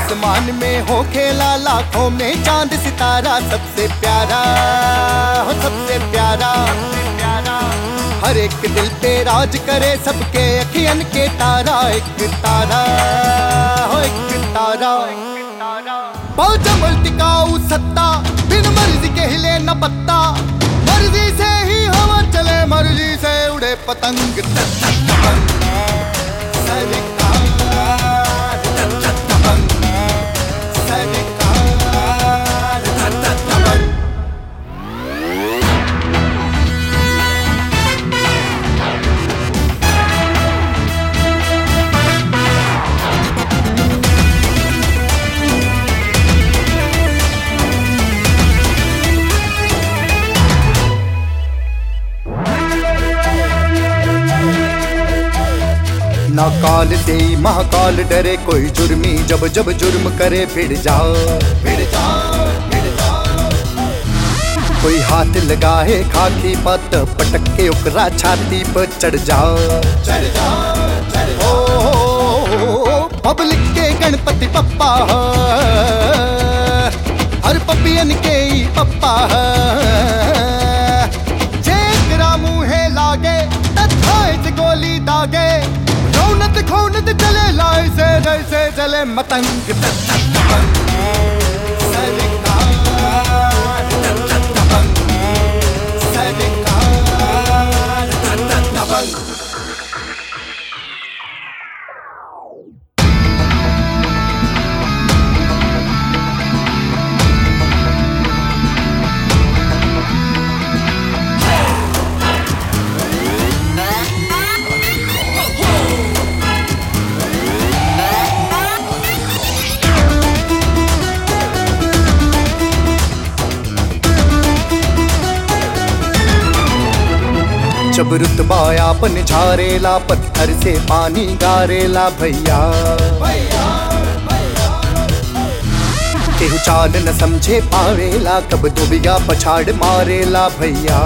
आसमान में हो खेला लाखों में चांद सितारा सबसे प्यारा हो सबसे प्यारा हर एक दिल पे राज करे सबके अखियन के तारा एक तारा हो एक तारा बहुत जमल टिकाऊ सत्ता बिन मर्जी के हिले न पत्ता मर्जी से ही हवा चले मर्जी से उड़े पतंग सरकार, सरकार, ना काल से ही महाकाल डरे कोई जुर्मी जब जब जुर्म करे फिर जाओ फिर जाओ फिर जाओ कोई हाथ लगाए खाकी पत पटक के ओकरा छाती पर चढ़ जाओ चढ़ जाओ चढ़ जाओ पब्लिक के गणपति पप्पा ह, हर पपियन के ही पप्पा ह। जेकरा मुहे लागे तथाए से गोली दागे रौनत खौनत चले लाए से जैसे चले मतंग सरकार, सरकार, जब रुतबा आपन झारेला पत्थर से पानी गारेला भैया केहू चाल न समझे पावेला कब दुबिया पछाड़ मारेला भैया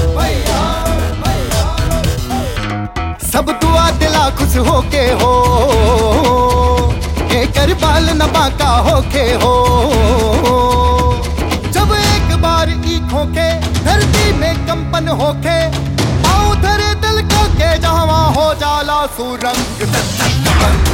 सब दुआ दिला खुश होके हो एकर बाल न बाका होके हो जब एक बार ईख होके धरती में कंपन होके पाँव धरे दिल को के जहाँ हो जाला सुरंग